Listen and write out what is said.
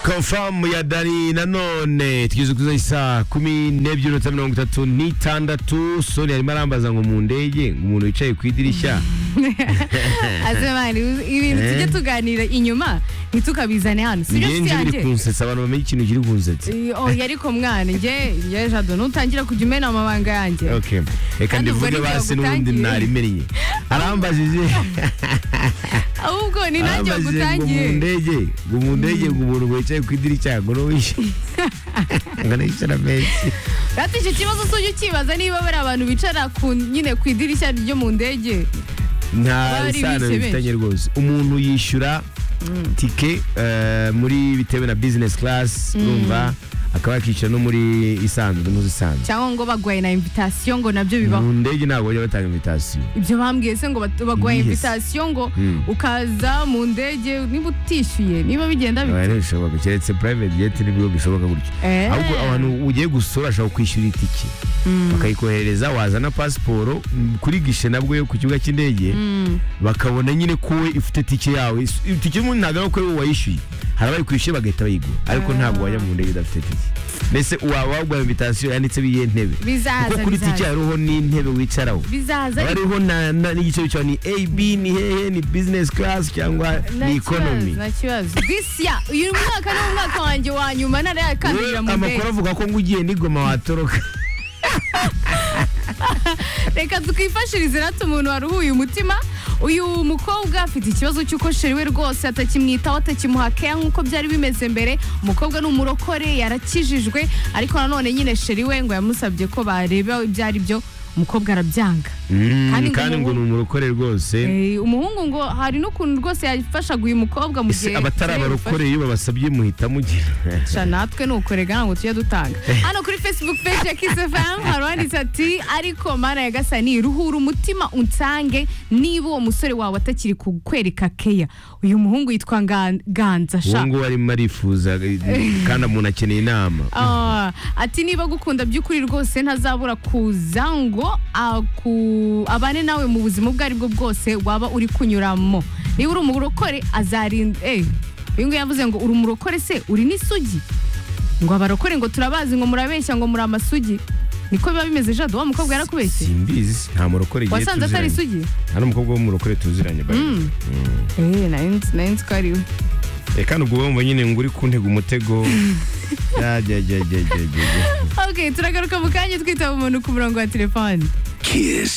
Confirm ya Dani nanone tugeze kuza isaa kumi n'ebyiri n'iminota mirongo itatu n'itandatu soni arimo arambaza ngo mu ndege ngo umuntu wicaye ku idirishya asemani ibintu tujye tuganira inyuma ntitukabizane hano sibyo njyewe nshuti njye biri yanjye kunsetsa abantu bamenye ikintu kiri kunsetsa Eh, oh, yari ko mwana njye njye jado nutangira kujya umena amabanga yanjye okay reka Kandi ubwo ndivuge nibyo basi n'ubundi yagutangiye. narimennye arambajije ahubwo ni arambajije nanjye ngo mu gutangiye ndege ngo mu ndege ngo umuntu wicaye ku idirishya ngo n'uwishyura ngo nicara menshi Ati icyo kibazo tujye ukibaza niba bari abantu bicara ku nyine ku idirishya ryo mu ndege nta Bari isano bise bifitanye rwose umuntu yishyura tike eh, muri bitewe na business class urumva akaba yakicara no muri isanzwe n'uzi isanzwe cyangwa ngo bagwaye na invitation ngo nabyo bibaho mu ndege ntabwo bajya batanga invitation ibyo bambwiye se ngo bat- bagwaye Yes. invitation ngo Mm. ukaza mu ndege niba utishyuye niba bigenda bite ntibishoboka keretse private jet n'ibigo bishoboka gutyo Eh. ahubwo abantu ugiye gusura ashobora kwishyura itike bakayikoherereza wazana pasiporo m, kuri gishe nabwo yo ku kibuga cy'indege bakabona nyine ko we ifite tike yawe Is- itike y'umuntu ntabwo ari uko wowe wayishyuye hari abayikwishyuye bagahita bayigura ariko ntabwo wajya mu ndege udafite tike mbese waba wagura invitasiyo yanditseho iyihe ntebe kuko bizaza kuri tike bizaza hariho n'intebe wicaraho bizaza ariko hariho na- na- n'igiciro cyawe ni ab ni hehe ni business class cyangwa ni economy nta kibazo this year uyu mwaka ni umwaka wanjye wa nyuma ntara Wowe yakandurira mu amakuru ndege avuga ko ngo ugiye n'igoma watoroka reka twifashirize rati umuntu waruhuye umutima uyu mukobwa afite ikibazo cy'uko sheri we rwose atakimwitaho atakimuha keya nk'uko byari bimeze mbere umukobwa ni umurokore yarakijijwe ariko nanone nyine sheri we ngo yamusabye ko bareba ibyo ari byo umukobwa arabyanga Mm, Kandi ngo kandi ngo ni umuhungu- umurokore rwose Eh, umuhungu ngo hari n'ukuntu rwose yafashaga uyu mukobwa mu ese gihe abatari yari abarokore iyo babasabye muhita mugira Sha natwe ni ukurega ntabwo tujya dutanga hano kuri facebook page ya Kiss FM hari uwanditse ati ariko mana ya gasani ruhura umutima unsange niba uwo musore wawe atakiri kukwereka keya uyu muhungu yitwa Nga- ganza uwo sha nguwo arimo arifuza kandi umuntu akeneye inama Ah, ati niba agukunda by'ukuri rwose ntazabura kuza ngo aku- abane nawe mu buzima ubwo ari bwo bwose waba uri kunyuramo niba uri umurokore azarinda eh uyu nguyu yavuze ngo uri umurokore se uri n'isugi ngo abarokore ngo turabazi ngo murabeshya ngo muri amasugi niko biba bimeze jado wa mukobwa yarakubeshye simbizi nta murokore igihe wasanze atari tuziranye isugi nta n'umukobwa w'umurokore tuziranye by the way. Mm. eh nayo nzi- nayo nzi ko ari we Eh, kandi ubwo wumva nyine ngo uri kuntega umutego Ya, ya, ya, ya, ya, ya, ya. okay turagaruka mu kanya twitaba umuntu ku murongo wa telefone Kiss.